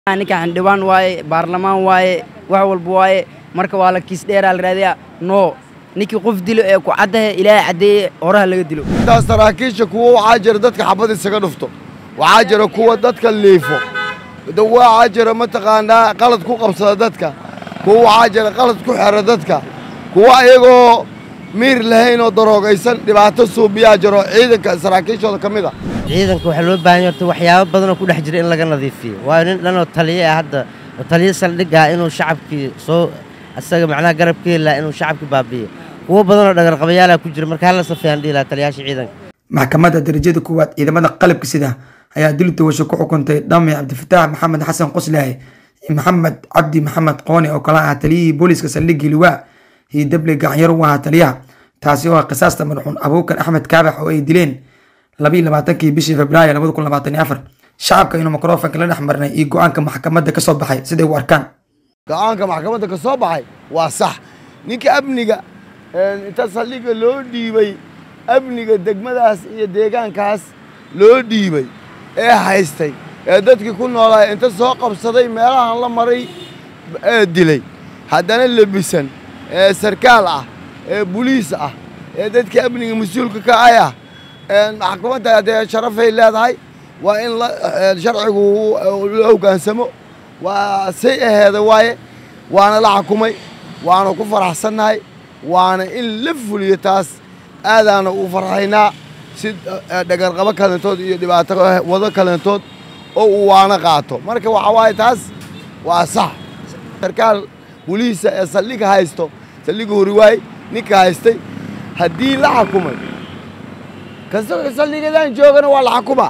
ninka xildhibaan waaye baarlamaan waaye wax walba waaye marka waa la kiis dheeraa la raadiyaa no ninkii qof dilo ee ku caddahe ilaahay caddeeye horaha laga dilo intaas saraakiisha kuwa waxaa jira dadka xabad isaga dhufto waxaa jira kuwa dadka liifo waxaa jira mataqaanaa qalad ku qabsada dadka kuwa waxaa jira qalad ku xera dadka kuwa iyagoo miir lahayn oo daroogaysan dhibaato suubiyaa jiro ciidanka saraakiishooda ka mid a ciidanka waxaa loo baahan yahay horta waxyaabo badanoo ku dhex jira in laga nadiifiyo waayo nin dhanoo taliye ah hadda oo taliye saldhig ah inuu shacabkii soo asaga macnaha garab ka heli lahaa inuu shacabkii baabi'iyo kuwo badanoo dhagarqabayaalaha ku jira marka hala safeeyaan dhihi lahaa taliyaasha ciidanka maxkamadda darajada koowaad ciidamada qalabka sida ayaa dil tawasho ku xukuntay dhame cabdifataax maxamed xasan qoslaahe iyo maxamed cabdi maxamed qoone oo kala ah taliyihii booliiska saldhiggii liwaa iyo dable gacanyar u ahaa taliyaha taasi oo ah qisaasta madaxuun abuukan axmed kaabax oo ay dileen labayo labaatankii bishii februaayo labada kun labaatan iyo afar shacabka inuu mikrofonka la dhex marnay iyo go-aanka maxkamadda ka soo baxay siday u arkaan go-aanka maxkamadda ka soo baxay waa sax ninka amniga inta saldhigga loo dhiibay amniga degmadaas iyo deegaankaas loo dhiibay ee haystay ee dadkii ku noolaa inta soo qabsaday meelahan la maray ee dilay haddana lebisan ee sarkaal ah ee buliis ah ee dadkii amniga mas-uulka ka ay ah maxkamadda dee sharafay leedahay waa in sharcigu la hogaansamo waa say aheeda waaye waana la xukumay waana ku faraxsannahay waana in la fuliyo taas aadaana u farxaynaa si dhagarqabo kalentood iyo dhibaato wado kalentood oo uu waana qaato marka waxaa waaye taas waa sax sarkaal buliisa ee saldhiga haysto saldhiga horiwaay ninka haystay haddii la xukumay kasta saldhigadan joogana waa la xukuma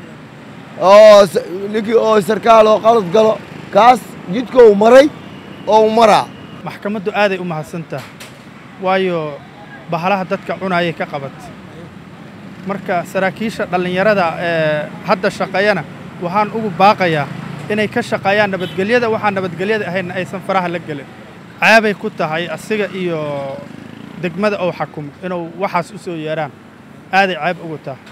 oo ninkii oo sarkaal oo qalad galo kaas jidkou maray oo maraa maxkamaddu aaday u mahadsantaha waayo bahalaha dadka cunaayay ka qabat marka saraakiisha dhallinyarada ee hadda shaqeeyana waxaan ugu baaqayaa inay ka shaqeeyaan nabadgelyada waxaan nabadgelyada ahaynna aysan faraha la gelin caabay ku tahay asiga iyo degmada ou xakumo inuu waxaas u soo yeedhaan aaday caab ugu tahay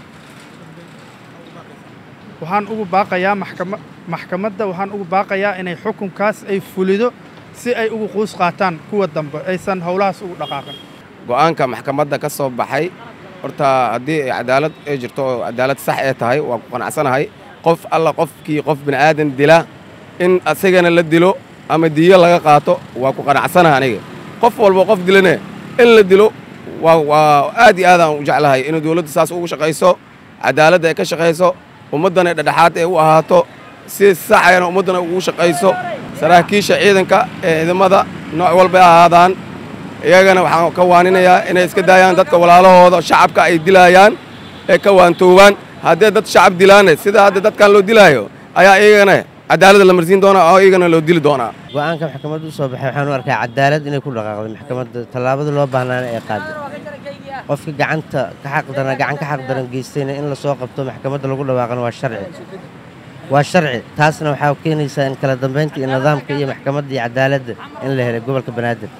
waxaan ugu baaqayaa maxkama maxkamadda waxaan ugu baaqayaa inay xukunkaas ay fulido si ay ugu quus qaataan kuwa dambe aysan howlahaas ugu dhaqaaqin go'aanka maxkamadda ka soo baxay horta haddii cadaalad ay jirto oo cadaalad sax ee tahay waa ku qanacsanahay qof alla qofkii qof bini'aadan dila in asagana la dilo ama diyo laga qaato waa ku qanacsanaha aniga qof walba qof dilane in la dilo waa waa aad iyo aadaan u jeclahay inuu dawladdu saas ugu shaqayso cadaaladda ay ka shaqayso ummaddana dhedhexaad ay u ahaato si saxayana ummaddana ugu shaqayso saraakiisha ciidanka ee ciidamada nooc walbay ahaadaan iyagana waxaan ka waaninayaa inay iska daayaan dadka walaalahooda shacabka ay dilaayaan ee ka waantoobaan haddee dad shacab dilaane sida hadda dadkan loo dilaayo ayaa iyagana cadaaladda la marsiin doonaa oo iyagana loo dili doonaa go-aanka maxkamadda u soo baxay waxaan u arkaa cadaalad inay ku dhaqaaqday maxkamadda tallaabada loo baahnaana ay qaaday qofka gacanta ka xaqdaran gacan ka xaqdaran geystayna in lasoo qabto maxkamadda lagu dhawaaqana waa sharci waa sharci taasna waxaa keenaysaa in kala dambaynta iyo nidaamka iyo maxkamadda iyo cadaaladda in la helay gobolka banaadir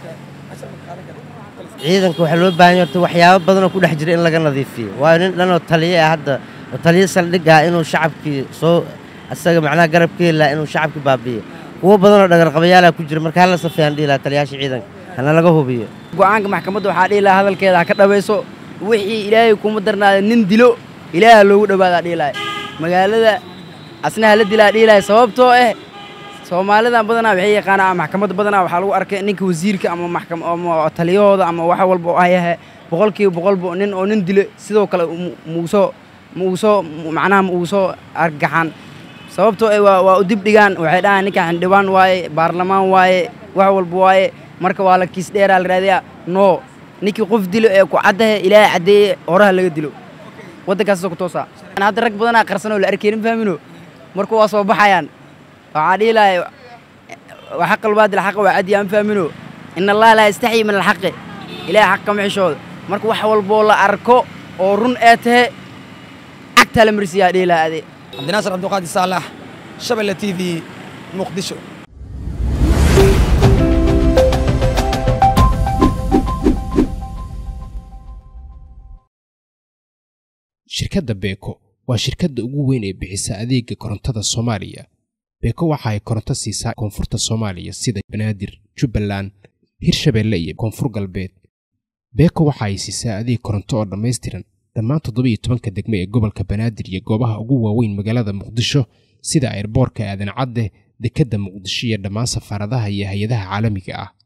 ciidanka waxaa loo baahan yahay horta waxyaabo badanoo ku dhex jira in laga nadiifiyo waayo nin dhanoo taliye ah hadda oo taliye saldhig ah inuu shacabkii soo asaga macnaha garab ka heli lahaa inuu shacabkii baabi'iyo kuwo badanoo dhagarqabayaalaha ku jira marka hala safeeyaan dhihi lahaa taliyaasha ciidanka hana laga hubiyo go'aanka maxkamadda waxaa dhihi lahaa hadalkeeda ha ka dhabayso wixii ilaahay kuma darnaada nin dilo ilaaha loogu dhowaadaa dhihi lahay magaalada asna hala dilaa dhihi lahay sababtoo ah soomaalidan badanaa waxay yaqaanaa maxkamadda badanaa waxaa lagu arkay ninka wasiirka ama maxkam ama taliyahooda ama wax walba oo ayahe boqolkiiba boqolba nin oo nin dilo sidoo kale muusoo muusoo macnaha muusoo argaxan sababtoo ah waa waa u dib dhigaan waxay dhahaan ninka xildhibaan waaye baarlamaan waaye wax walba waaye marka waa la kiis dheeraa la raadiyaa no ninkii qof dilo ee ku caddahe ilaahay caddeeye horaha laga dilo waddankaasoo ku toosaa hadda rag badanaa qarsan oo la arkaynin fahmino marka waa soo baxayaan waxaa dhihi lahay waxaq albaadil xaqa waa caddi aan fahmino in allaha laa yastaxyi min alxaqi ilahay xaq kama xishooda marka wax walboo la arko oo run ee tahe cagtaa la marsiyaa dhihi lahaa ade cabdinaasir cabdiqaadir saalax shabelle t v muqdisho shirkadda beeko waa shirkadda ugu weyn ee bixisa adeega korontada soomaaliya beeko waxa ay koronto siisaa koonfurta soomaaliya sida banaadir jubbaland hirshabeelle iyo koonfur galbeed beeko waxa ay siisaa adeeg koronto oo dhammaystiran dhammaan toddobiiyo tobanka degmo ee gobolka banaadir iyo goobaha ugu waaweyn magaalada muqdisho sida airboorka aadan cadde dekedda muqdisho iyo dhammaan safaaradaha iyo hay-adaha caalamiga ah